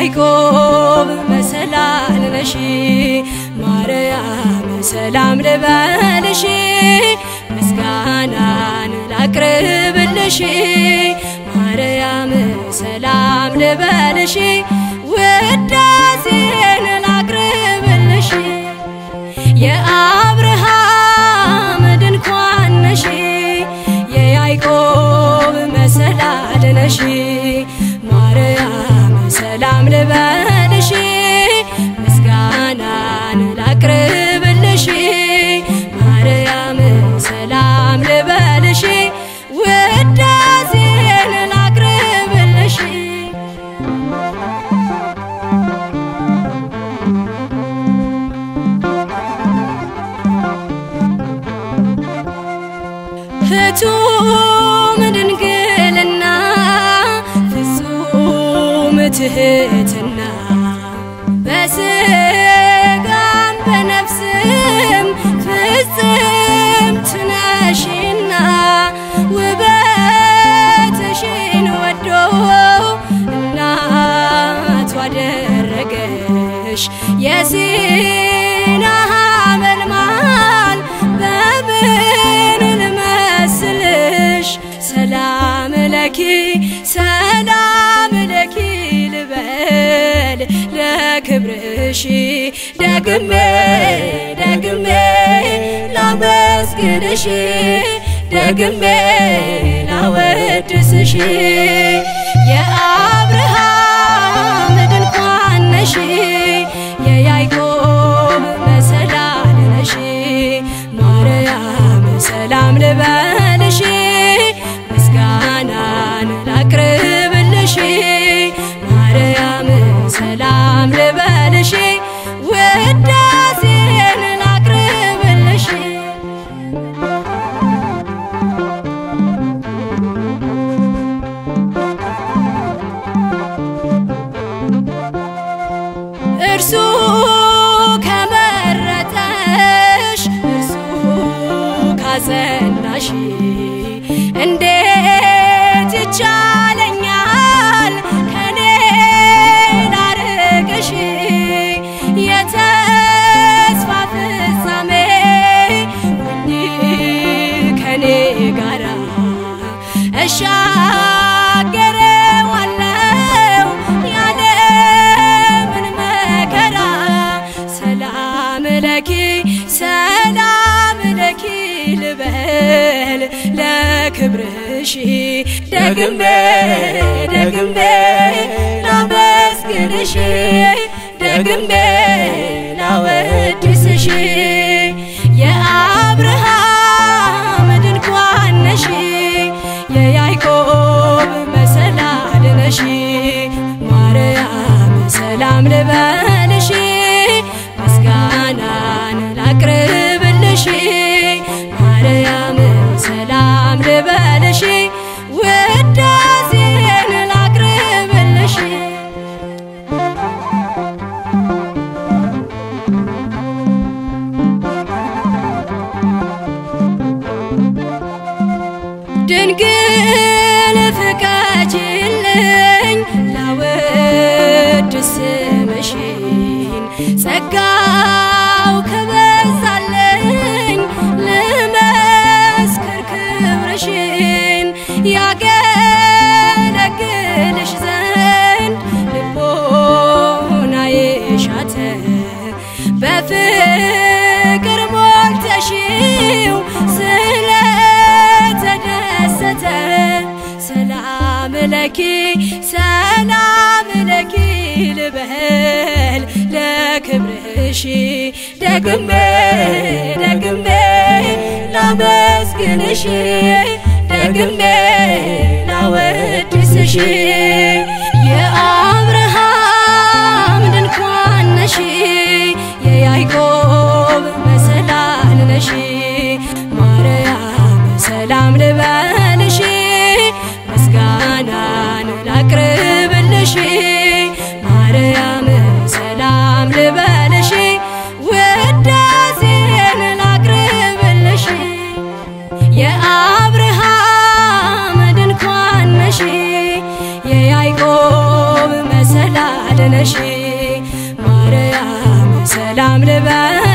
የያዕቆብ መሰላል ነሽ ማርያም ሰላም ልበልሽ ምስጋናን ላቅርብልሽ ማርያም ሰላም ልበልሽ ውዳሴን ላቅርብልሽ የአብርሃም ድንኳን ነሽ የያዕቆብ መሰላል ነሽ ማርያም ሰላም ልበልሽ ምስጋናን ላቅርብልሽ ማርያም ሰላም ልበልሽ ውዳሴን ላቅርብልሽ ፍቱም ድንግልና ፍጹም ትህትና በስጋም በነፍስም ፍጽምት ነሽና ውበትሽን ወዶ እናቱ አደረገሽ የሲና መልማል በምን ልመስልሽ ሰላም ለኪ ሰላም ለኪ ልበል ለክብርሽ ደግሜ ደግሜ ላመስግንሽ ደግሜ ላወድስሽ የአብርሃም ድንኳን ነሽ የያዕቆብ መሰላል ነሽ ማርያም ሰላም ልበልሽ ምስጋናን ላቅርብልሽ ማርያም ሰላም ልበልሽ ውዳሴን ላቅርብልሽ እርሱ ከመረጠሽ እርሱ ካጸናሽ እንዴት ይቻለኛል ከኔ ላርቅሽ የተስፋ ፍጻሜ ሁኚ ከኔ ጋራ እሻገረዋለው ያለምን መከራ ሰላም ለኪ ሰላም ለኪ ልበል ለክብርሽ ደግሜ ደግሜ ላመስግንሽ ደግሜ ላወድስሽ የአብርሃም ድንኳን ነሽ የያዕቆብ መሰላል ነሽ ማርያም ሰላም ልበልሽ ምስጋናን ላቅርብልሽ ማርያም ሰላም ልበልሽ ውዳሴን ላቅርብልሽ ድንግል ፍቀጅልኝ ላወድስ ስምሽን ጸጋው ከበዛልኝ ልመስክር ክብርሽን ያገለግልሽ ዘንድ ልቦናዬ ሻተ በፍቅር ሞልተሽው ስለተደሰተ ሰላም ለኪ ሰላም ለኪ ልበል ለክብርሽ ደግሜ ደግሜ ላመስግንሽ ደግሜ ላወድስሽ የአብርሃም ድንኳን ነሽ የያዕቆብ መሰላል ነሽ ማርያም ሰላም ልበልሽ ምስጋናን ላቅርብልሽ ማርያም ሰላም ልበልሽ ውዳሴን ላቅርብልሽ የአብርሃም ድንኳን ነሽ የያዕቆብ ሰላም ልበልሽ